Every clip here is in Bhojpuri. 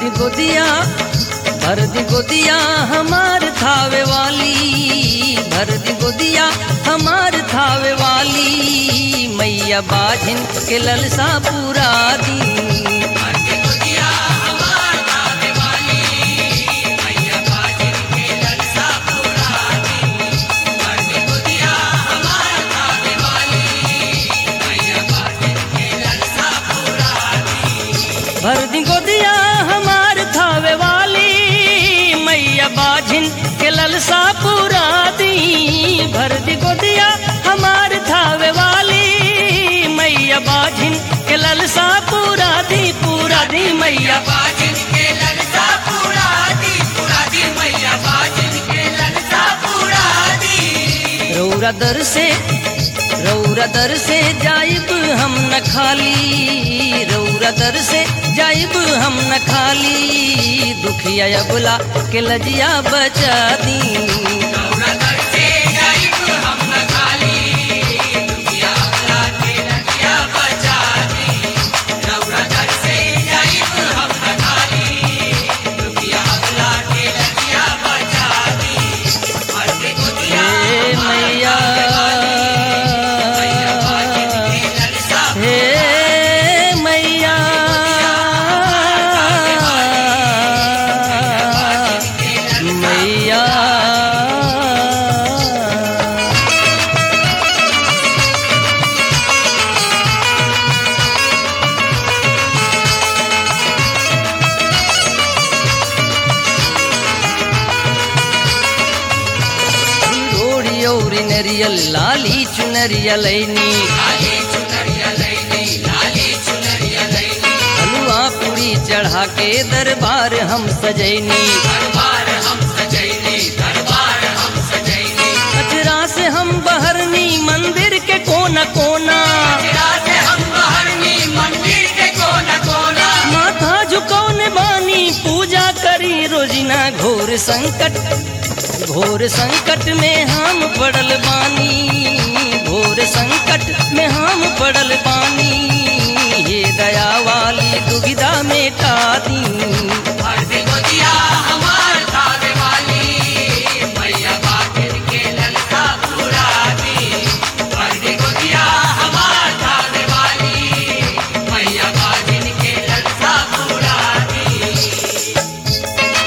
दी गोदिया भर दी गोदिया हमार थावे वाली भर दी गोदिया हमार थावे वाली मैया बाझिन के ललसा पूरा दी भर दी गोदिया हमार थावे वाली मैया बाझिन के ललसा पूरा दी भर दी गोदिया हमार थावे वाली मैया बाझिन के ललसा पूरा दी पूरा दी मैया बाजिन के ललसा पूरा दी पूरा दी मैया बाजिन के ललसा पूरा दी रौरा दर से रौरा दर से जाइब हम न खाली रौरा दर से जाइब हम न खाली दुखिया अबला के लजिया बचा दी रौरा दर से जाइब हम न खाली दुखिया भला के लजिया बचा दी रौरा दर से जाइब हम न खाली दुखिया भला के लजिया बचा दी हर के दुनिया हे मैया के ललसा हे मैया मैया रोड़ी औरी नरियल लाली चुनरिया लैनी लाली चुनरिया लैनी लाली चुनरिया लैनी हलवा पूरी चढ़ा के दरबार हम सजैनी दरबार हम सजैनी दरबार हम सजैनी अजरा से हम बहरनी मंदिर के कोना कोना रात हम बहरनी मंदिर के कोना कोना माथा झुकौने बानी पूजा करी रोजिना घोर संकट घोर संकट में हम पड़ल बानी घोर संकट में हम पड़ल बानी ये दया वाली दुविधा मेटा दी हर दिन गोदिया हमार थावे वाली मैया बागिर के ललका पूरा दी हर दिन गोदिया हमार थावे वाली मैया बागिर के ललका पूरा दी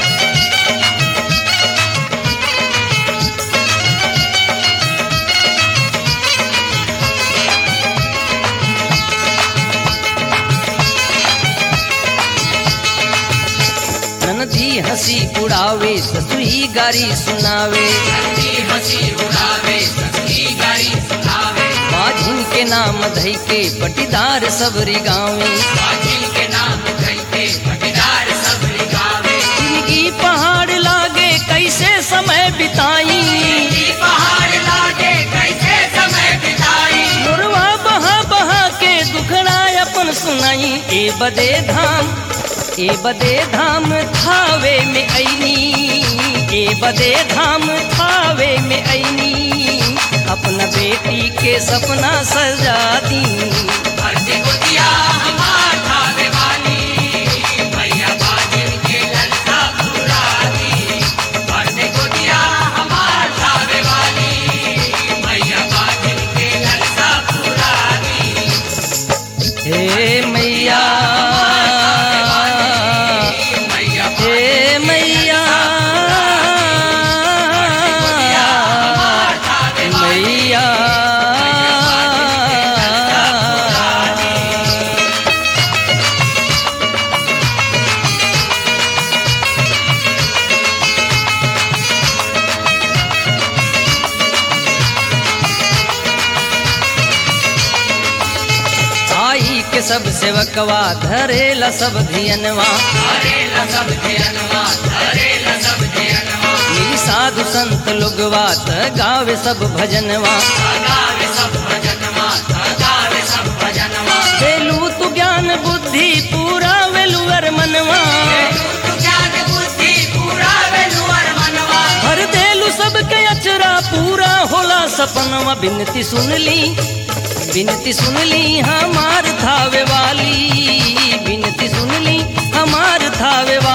ननदी हंसी उड़ावे ससुई गारी सुनावे हंसी हंसी उड़ावे सखी गाड़ी सुनावे माझिन के नाम धई के पटीदार सबरी गावे बाजिल के नाम धइके पटीदार सब गावे जिंदगी पहाड़ लागे कैसे समय बिताई ई पहाड़ लागे कैसे समय बिताई मुरवा बहा बहा के दुखड़ा अपन सुनाई ए बदे धाम ए बदे धाम थावे में ऐनी ए बदे धाम थावे में ऐनी अपना बेटी के सपना सजा दी हर दिन गोदिया हमार थावे वाली मैया बाजिल के ललका पूरा दी हर दिन गोदिया हमार थावे वाली मैया बाजिल के ललका पूरा दी हे मैया मैया हे मैया मैया आई के सब सेवकवा धरेला सब धियनवा हरेला सब धियनवा हरेला सब धियनवा मिली साधु संत लोगवा त गावे सब भजनवा गावे सब भजनवा गावे सब भजनवा वेलू तू ज्ञान बुद्धि पूरा वेलुअर मनवा तू ज्ञान बुद्धि पूरा वेलुअर मनवा हर देलू सबके अचरा पूरा होला सपनवा बिनती सुन ली बिनती सुन ली हमार थावे वाली बिनती सुन ली हमार थावे वाली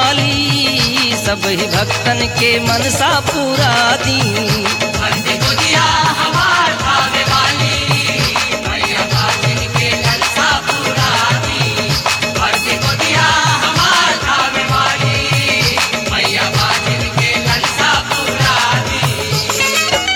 अब ही भक्तन के मनसा पूरा दी भरती गोदिया हमार भावे वाली मैया बाजिन के ललसा पूरा दी भरती गोदिया हमार भावे वाली मैया बाजिन के ललसा पूरा दी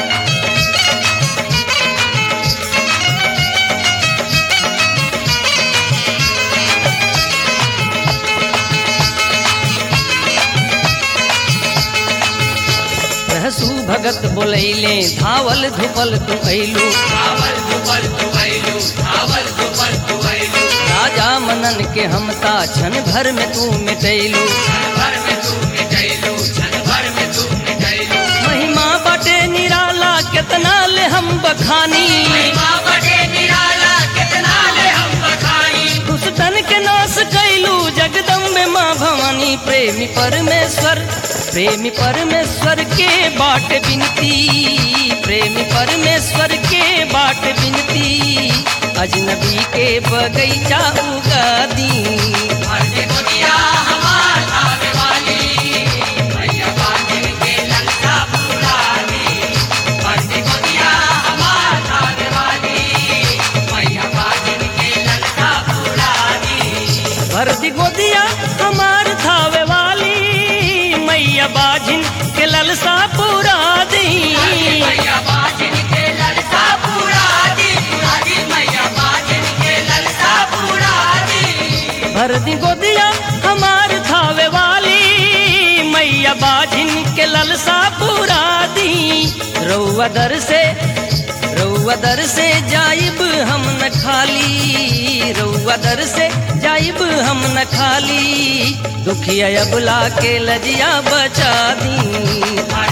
रहसू भगत बोलैले धावल धुपल तू ऐलू धावल दुपल तुवैलू धावल दुपल तुवैलू राजा मनन के हमता क्षण भर में तू मिटैलू क्षण भर में तू मिटैलू क्षण भर में तू मिटैलू महिमा बटे निराला कितना ले हम बखानी महिमा बड़े निराला कितना ले हम बखानी दुष्टन के नाश कैलू जगदम्बे माँ भवानी प्रेमी परमेश्वर प्रेमी परमेश्वर के बाट बिनती प्रेमी परमेश्वर के बाट बिनती अजनबी के बगैचा उगा दी भरती गोदिया हमार भावे वाली मैया बाजिन के ललसा पूरा दी भरती गोदिया हमार भावे वाली मैया बाजिन के ललसा पूरा दी भरती गोदिया हमार थावे वाली मैया बाजिन के ललसा पूरा दी मैया बाजिन के ललसा पूरा दी पूरा दी मैया बाजिन के ललसा पूरा दी भरती गोदिया हमार थावे वाली मैया बाजिन के ललसा पूरा दी रउआ दर से रउआ दर से जाइब हम न खाली रउआ दर से जाइब हम न खाली दुखिया अबला के लजिया बचा दी भरती